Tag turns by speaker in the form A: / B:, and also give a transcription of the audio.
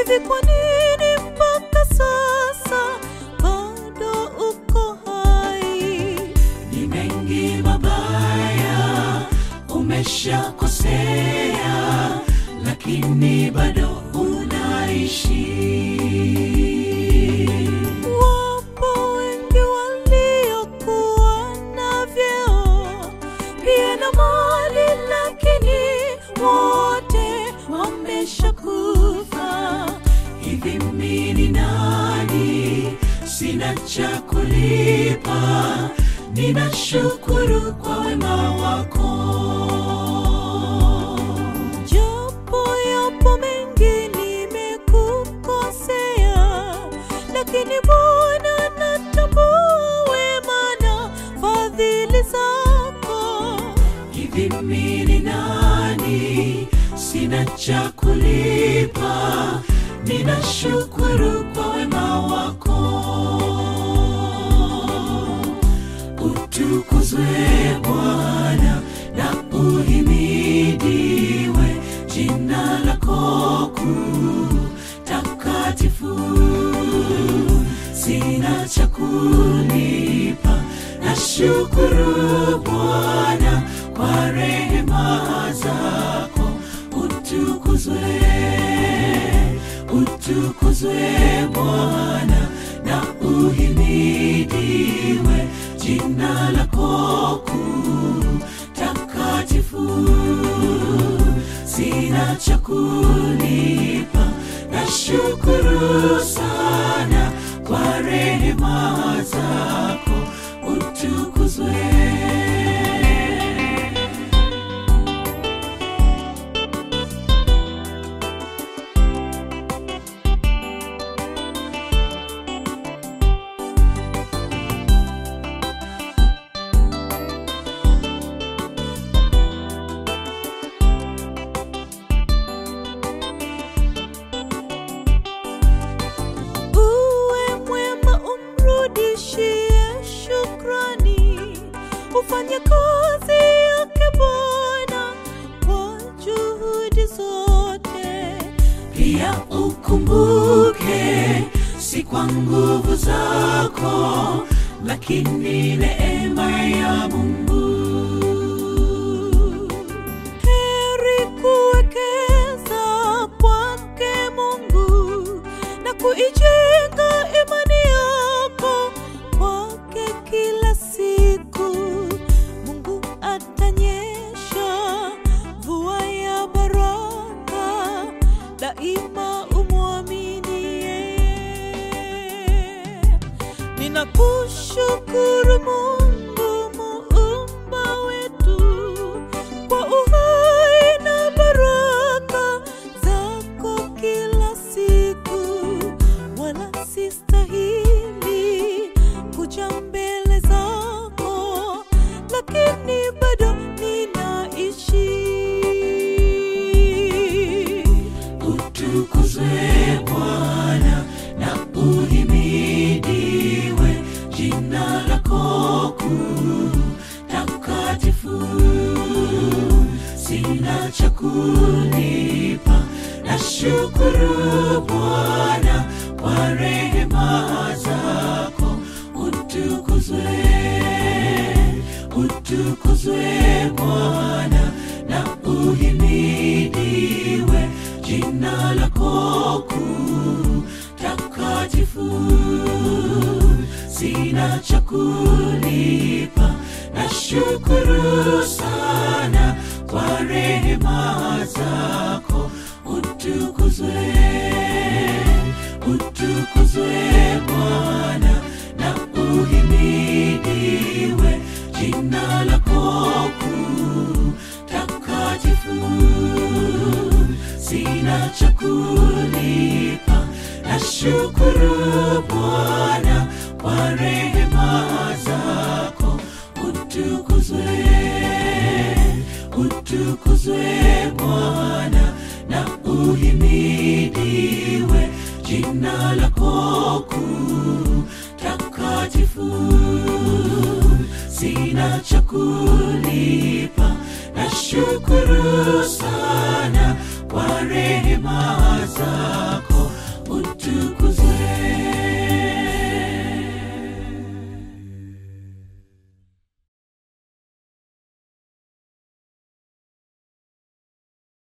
A: hivi kwa nini mpaka sasa bado uko hai?
B: ni mengi mabaya umeshakosea lakini bado unaishi
A: Wapo wengi waliokuwa na vyeo pia na mali, lakini wote wameshakufa.
B: hivi mimi ni nani sina cha kulipa ninashukuru kwa wema wako
A: Japo yapo mengi nimekukosea, lakini Bwana natambua wema na fadhili zako.
B: hivi mimi ni nani sina cha kulipa ninashukuru kwa wema wako utukuzwe bwana na uhimidiwe jina lako kuu takatifu sina cha kulipa na shukuru bwana kwa rehema zako utukuzwe utukuzwe bwana na uhimidiwe jina lako kuu takatifu sina cha kulipa na shukuru sana kwa rehema zako utukuzwe
A: Uwe mwema, umrudishie shukrani, ufanye kazi yake Bwana kwa juhudi zote.
B: pia ukumbuke si kwa nguvu zako lakini neema ya mungu
A: Heri kuwekeza kwake Mungu na kuijenga imani yako kwake kila siku. Mungu atanyesha mvua ya baraka, daima umwamini yeye. Ninakushukuru Mungu muumba wetu kwa uhai na baraka zako kila siku, wala sistahili kuja mbele zako, lakini bado ninaishi.
B: utukuzwe bwana na uhimidiwe jina lako kuu takatifu sina cha kulipa na shukuru bwana kwa rehema zako utukuzwe utukuzwe bwana na uhimidiwe jina lako kuu takatifu sina cha kulipa na shukuru sana kwa rehema zako utukuzwe utukuzwe bwana na uhimidiwe jina lako kuu takatifu sina cha kulipa na shukuru bwana kwa rehema zako utukuzwe utukuzwe bwana na uhimidiwe jina lako kuu takatifu sina cha kulipa na shukuru sana kwa rehema zako